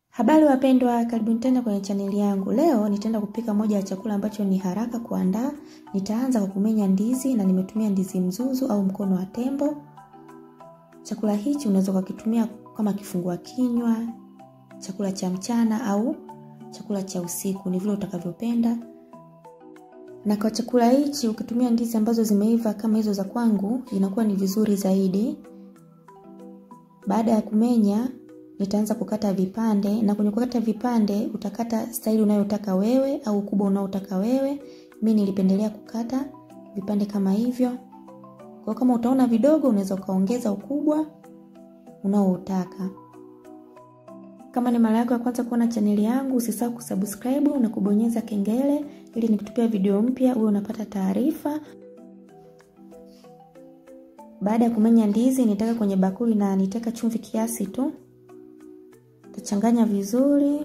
Habari wapendwa, karibuni tena kwenye chaneli yangu. Leo nitaenda kupika moja ya chakula ambacho ni haraka kuandaa. Nitaanza kwa kumenya ndizi na nimetumia ndizi mzuzu au mkono wa tembo. Chakula hichi unaweza kukitumia kama kifungua kinywa, chakula cha mchana au chakula cha usiku, ni vile utakavyopenda. Na kwa chakula hichi ukitumia ndizi ambazo zimeiva kama hizo za kwangu, inakuwa ni vizuri zaidi. Baada ya kumenya nitaanza kukata vipande na kwenye kukata vipande utakata staili unayotaka wewe au ukubwa unaotaka wewe. Mimi nilipendelea kukata vipande kama hivyo. Kwa kama utaona vidogo unaweza ukaongeza ukubwa unaoutaka. Kama ni mara yako ya kwanza kuona chaneli yangu, usisahau kusubscribe na kubonyeza kengele ili nikitupia video mpya uwe unapata taarifa. Baada ya kumenya ndizi nitaka kwenye bakuli na nitaka chumvi kiasi tu. Tachanganya vizuri.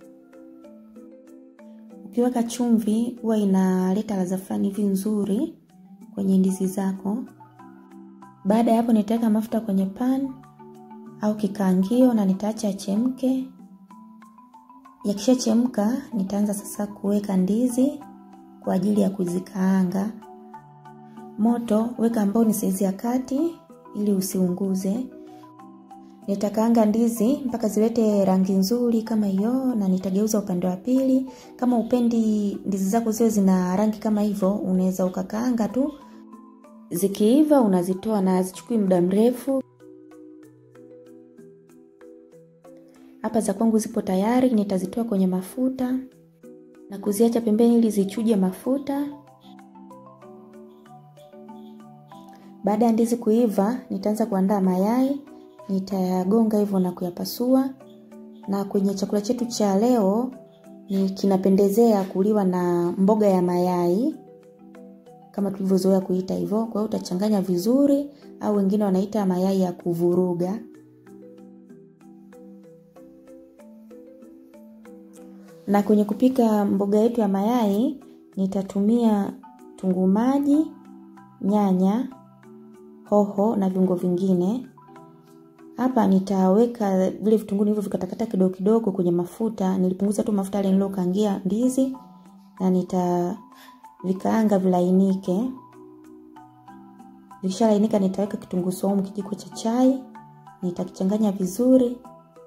Ukiweka chumvi huwa inaleta ladha fulani hivi nzuri kwenye ndizi zako. Baada ya hapo nitaweka mafuta kwenye pan au kikaangio na nitaacha yachemke. Yakishachemka nitaanza sasa kuweka ndizi kwa ajili ya kuzikaanga. Moto weka ambao ni saizi ya kati ili usiunguze. Nitakaanga ndizi mpaka zilete rangi nzuri kama hiyo na nitageuza upande wa pili. Kama upendi ndizi zako ziwe zina rangi kama hivyo, unaweza ukakaanga tu. Zikiiva unazitoa na hazichukui muda mrefu. Hapa za kwangu zipo tayari, nitazitoa kwenye mafuta na kuziacha pembeni ili zichuje mafuta. Baada ya ndizi kuiva, nitaanza kuandaa mayai nitayagonga hivyo na kuyapasua. Na kwenye chakula chetu cha leo ni kinapendezea kuliwa na mboga ya mayai kama tulivyozoea kuita hivyo. Kwa hiyo utachanganya vizuri, au wengine wanaita mayai ya kuvuruga. Na kwenye kupika mboga yetu ya mayai nitatumia tunguu maji, nyanya, hoho na viungo vingine. Hapa nitaweka vile vitunguu hivyo vikatakata kidogo kidogo kwenye mafuta. Nilipunguza tu mafuta yale nilokaangia ndizi na nitavikaanga vilainike. Vikishalainika nitaweka kitunguu saumu kijiko cha chai, nitakichanganya vizuri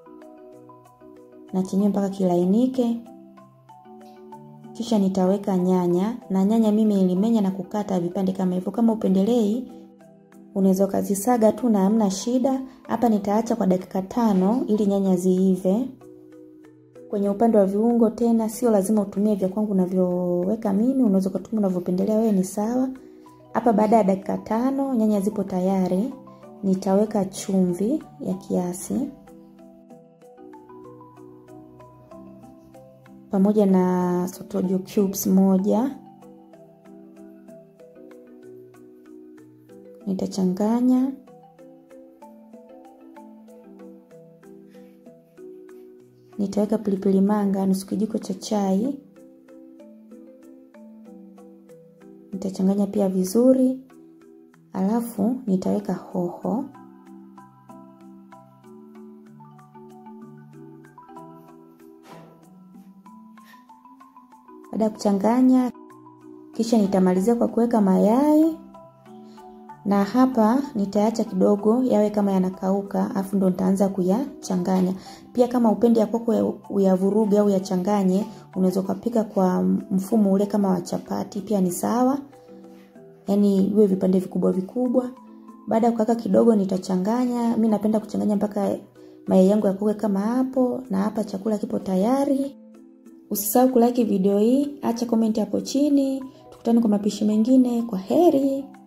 na chenyewe mpaka kilainike. Kisha nitaweka nyanya na nyanya mimi nilimenya na kukata vipande kama hivyo. Kama upendelei unaweza ukazisaga tu na hamna shida. Hapa nitaacha kwa dakika tano ili nyanya ziive. Kwenye upande wa viungo tena, sio lazima utumie vya kwangu unavyoweka mimi, unaweza ukatumia unavyopendelea wewe, ni sawa. Hapa baada ya dakika tano nyanya zipo tayari, nitaweka chumvi ya kiasi pamoja na sotojo cubes moja nitachanganya nitaweka pilipili manga nusu kijiko cha chai nitachanganya pia vizuri alafu nitaweka hoho baada ya kuchanganya kisha nitamalizia kwa kuweka mayai na hapa nitaacha kidogo yawe kama yanakauka, afu ndo nitaanza kuyachanganya. Pia kama upendi ya kwako uyavuruge au yachanganye, unaweza ukapika kwa mfumo ule kama wa chapati, pia ni sawa. Yaani iwe vipande vikubwa vikubwa. Baada ya kukaka kidogo nitachanganya. Mimi napenda kuchanganya mpaka mayai yangu yakauke kama hapo, na hapa chakula kipo tayari. Usisahau kulike video hii, acha comment hapo chini. Tukutane kwa mapishi mengine. Kwa heri.